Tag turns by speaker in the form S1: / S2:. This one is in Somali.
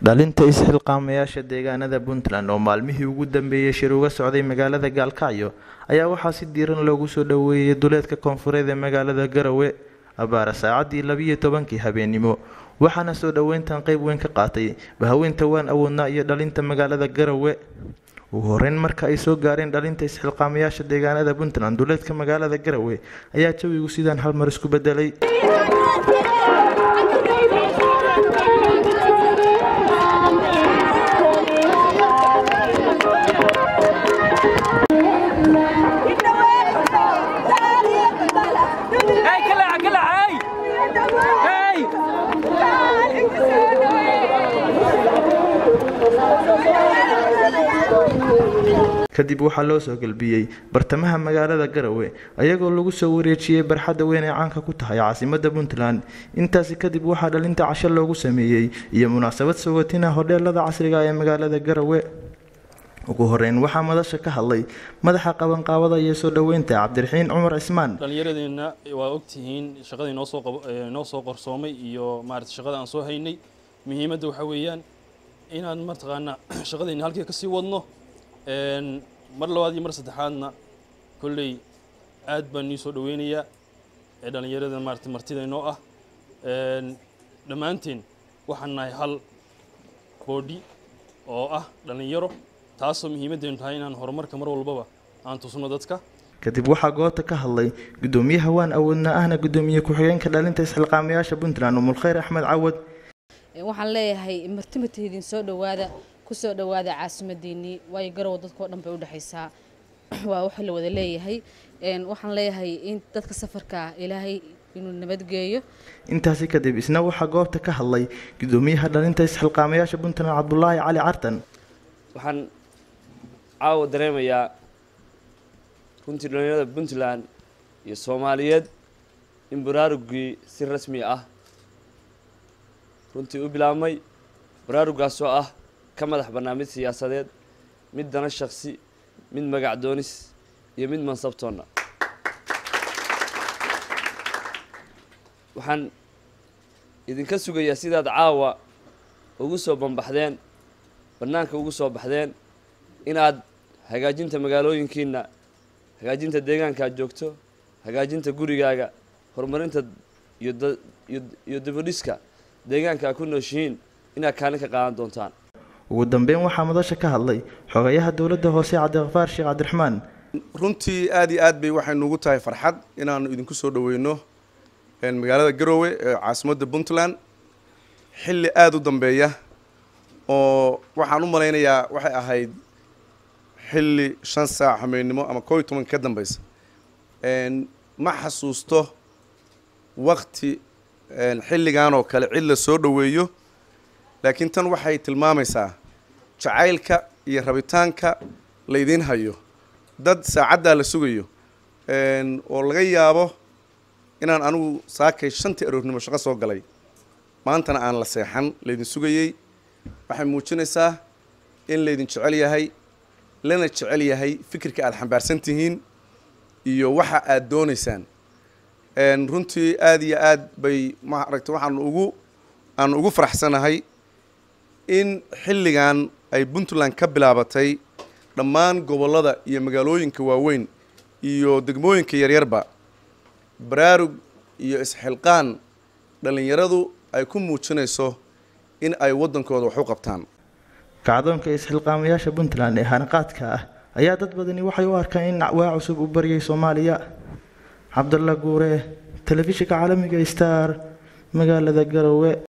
S1: dhalinta is-xilqaamayaasha deegaanada puntland oo maalmihii ugu dambeeyey shir uga socday magaalada gaalkacyo ayaa waxaa si diiran loogu soo dhoweeyey duleedka koonfureed ee magaalada garowe abaara saacadii labiyo tobankii habeennimo waxaana soo dhoweyntan qeyb weyn ka qaatay bahaweynta waan awoodnaa iyo dhalinta magaalada garowe ugu horeyn marka ay soo gaareen dhalinta is-xilqaamayaasha deegaanada puntland duleedka magaalada garowe ayaa jawigu sidaan hal mar isku bedelay kadib waxaa loo soo galbiyey bartamaha magaalada garowe ayagoo lagu soo wareejiyey barxadda weyn ee caanka ku tahay caasimada puntland intaasi kadib waxaa dhalinta casho loogu sameeyey iyo munaasabad sogatina hodheelada casriga ee magaalada garowe ugu horeyn waxaa madasha ka hadlay madaxa qabanqaabada iyo soo dhoweynta cabdiraxiin cumar cismaan
S2: dhallinyaradeenna waa ogtihiin shaqadii noo soo noo soo qorsoomay iyo maarata shaqada aan soo haynay muhiimadda waxaa weeyaan inaan mataqaanaa shaqadeenna halkii kasii wadno mar labaad iyo mar saddexaadna kolley aad baan nii soo dhoweynayaa ee dhallinyarada maarata martida inoo ah dhammaanteen waxaan nahay hal boodhi oo ah dhallinyaro taasoo muhiimaddeenu tahay inaan horumarka mar walbaba aan tusno dadka
S1: kadib waxaa goobta ka hadlay gudoomiyaha waan awoodnaa ahna gudoomiye ku-xigeenka dhalinta isxilqaamayaasha puntland umulkhayr axmed cawad
S3: waxaan leeyahay martimatahidin soo dhowaada kusoo dhowaada caasimadiinii waayo garow dadkao dhan bay udhexaysaa waa waxa la wada leeyahay waxaan leeyahay in dadka safarka ilaahay inuu nabadgeeyo
S1: intaasi kadib isna waxaa goobta ka hadlay gudoomiyaha dhalinta isxilqaamayaasha puntland cabdulaahi cali cartan
S4: waxaan caawa dareemayaa runtii dhalinyarada puntland iyo soomaaliyeed in baraarugii si rasmi ah runtii u bilaabmay baraarugaasoo ah ka madax bannaa mid siyaasadeed mid dana shaksi mid magac doonis iyo mid mansabtoonna waxaan idinka sugayaa sidaad caawa ugu soo banbaxdeen bannaanka ugu soo baxdeen inaad hagaajinta magaalooyinkiina hagaajinta deegaanka aad joogto hagaajinta gurigaaga horumarinta iyo dabadhiska deegaanka aad ku nooshihiin inaad kaalin ka qaadan doontaan
S1: ugu dambeyn waxaa madasha ka hadlay xogayaha dowladda hoose cabdiqafaar sheekh cabdiraxmaan
S5: runtii aad iyo aad bay waxay nugu tahay farxad inaanu idinku soo dhoweyno magaalada garowe ee caasimadda puntland xilli aada u dambeeya oo waxaan u malaynayaa waxay ahayd xilli shan saac hameennimo ama koo iyo tobanka ka dambeysa ma xasuusto wakti xilligan oo kale cid la soo dhoweeyo laakiin tan waxay tilmaamaysaa jacaylka iyo rabitaanka laydiin hayo dad saacaddaa la sugayo oo laga yaabo inaan anigu saakay shantii aroornimo shaqo soo galay maantana aan la seexan laydin sugayey waxay muujinaysaa in laydin jecel yahay lana jecel yahay fikirka aada xambaarsan tihiin iyo waxa aada doonaysaan runtii aada iyo aad bay maaragta waxaan ugu aan ugu faraxsanahay in xilligan ay puntland ka bilaabatay dhammaan gobollada iyo magaalooyinka waaweyn iyo degmooyinka yaryarba baraarug iyo isxilqaan dhallinyaradu ay ku muujinayso in ay waddankooda wax u qabtaan
S1: kacdoonka is-xilqaamayaasha puntland ee hanaqaadka ah ayaa dad badani waxay u arkaan in waa cusub u baryay soomaaliya cabdalla guure telefishinka caalamiga star magaalada garowe